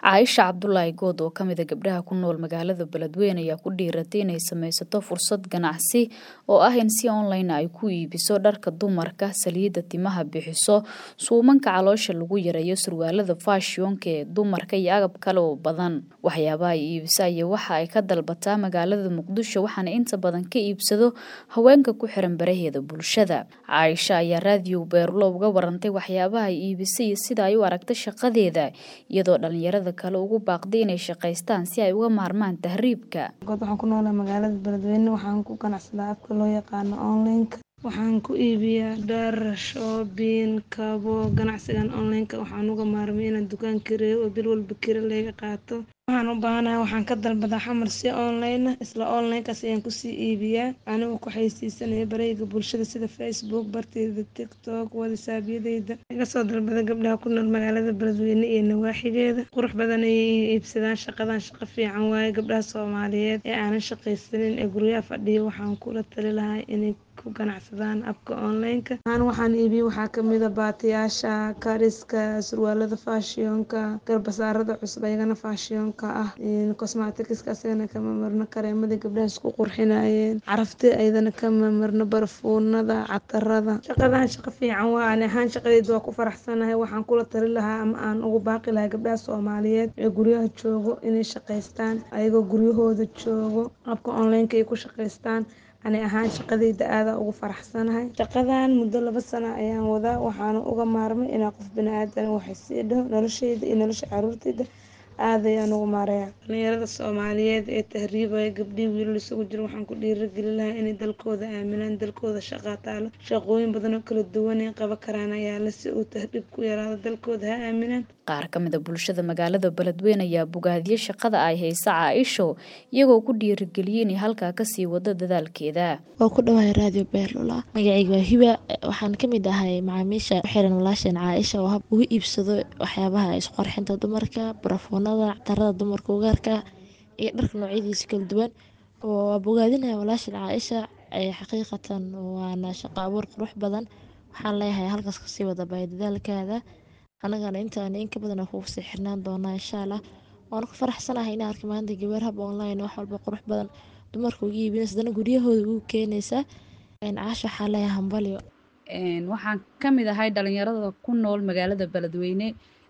Caaisha Cabdulaahi Good oo kamid a gabdhaha ku nool magaalada Beledweyne ayaa ku dhiiratay inay samaysato fursad ganacsi oo ah in si online ay ku iibiso dharka dumarka, saliidda timaha bixiso, suumanka caloosha lagu yareeyo, surwaalada faashiyonka ee dumarka iyo agab kale oo badan. Waxyaabaha ay iibiso ayaa waxa ay ka dalbataa magaalada Muqdisho waxaana inta badan ka iibsado haweenka ku xiran baraheeda bulshada. Caaisha ayaa raadiyo Beerlo uga warantay waxyaabaha ay iibisay iyo sida ay u aragtay shaqadeeda iyadoo dhalinyarada kale ugu baaqday inay shaqaystaan si ay uga maarmaan tahriibka. God waxaan ku noolaa magaalada Beledweyne waxaan ku ganacsadaa afka loo yaqaano online-ka waxaan ku iibiyaa dhar shoobin kabo ganacsigan online-ka waxaan uga maarmay inaan dukaan kireeyo oo bil walba kira laga qaato waxaan u baahanahay waxaan ka dalbadaa xamar si online ah isla online-kaas ayaan kusii iibiyaa anigoo ku xayeysiisanaya barayga bulshada sida facebook barteyda tiktok whatsappyadeyda iga soo dalbada gabdhaha ku nool magaalada beledweyne iyo nawaaxigeeda qurux badan ayay iibsadaan shaqadan shaqo fiican waaye gabdhaha soomaaliyeed ee aanan shaqaysanin ee guryaha fadhiya waxaan kula tali lahaa inay ku ganacsadaan abka online-ka aan waxaan iibiye waxaa kamid a baatiyaasha kariska surwaalada faashiyonka garbasaarada cusub ayagana faashiyonka ah cosmaticska asagana kama marno kareemadii gabdhaha isku qurxinayeen carafti ayadana kama marno barfuunada catarada shaqadan shaqo fiican waa ani ahaan shaqadeyda waa ku faraxsanahay waxaan kula tali lahaa ama aan ugu baaqi lahaa gabdhaha soomaaliyeed ee guryaha joogo inay shaqaystaan ayagoo guryahooda joogo abka online-ka ay ku shaqaystaan ani ahaan shaqadeyda aadaa ugu faraxsanahay shaqadan muddo laba sano ayaan wadaa waxaana uga maarmay inaa qof bani-aadan waxay sii dhaho nolosheyda iyo nolosha caruurteyda aad ayaan ugu maareeya dhalinyarada soomaaliyeed ee tahriibaya gabdhihii wiilal isugu jira waxaan ku dhiirageli lahaa inay dalkooda aaminaan dalkooda shaqaa taalo shaqooyin badan oo kala duwan ay qaban karaan ayaa le si uu tahriib ku yaraado dalkooda ha aaminaan qaar ka mid a bulshada magaalada beledweyne ayaa bogaadiyey shaqada ay haysa caaisho iyagoo ku dhiirageliyey inay halkaa kasii wado dadaalkeeda waa ku dhawahay raadiyo beerlula magacayga waa hiba waxaan kamid ahay macaamiisha ku xiran walaasheen caaisha oo hab ugu iibsado waxyaabaha isqorxinta dumarka barafoonada tarada dumarka ugaarka iyo dharka noocyadiisa kala duwan waa bogaadinaya walaasheen caaisha xaqiiqatan waana shaqo abuur qurux badan waxaan leeyahay halkaas kasii wada baay dadaalkaada anagana intaan inka badan kugu sii xirnaan doonaa insha allah waana ku faraxsanahay in arka maanta gabar hab online wax walba qurux badan dumarka uga iibinaysa hadana guryahooda ugu keenaysa caasha waxaa leeyahay hambalyo waxaan ka mid ahay dhalinyarada ku nool magaalada beledweyne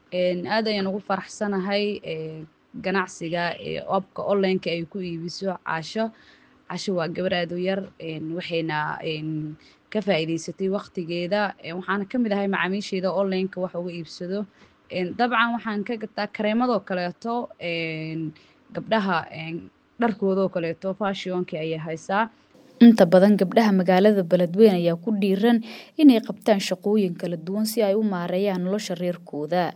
aad ayaan ugu faraxsanahay ganacsiga abka online-ka ay ku iibiso caasho casho waa gabar aad u yar waxayna ka faa'iidaysatay waqtigeeda waxaana ka mid ahay macaamiisheeda online-ka wax uga iibsado dabcan waxaan ka gataa kareemadoo kaleeto gabdhaha dharkoodoo kaleeto faashiyonka ayay haysaa inta badan gabdhaha magaalada beledweyne ayaa ku dhiiran inay qabtaan shaqooyin kala duwan si ay u maareeyaan nolosha reerkooda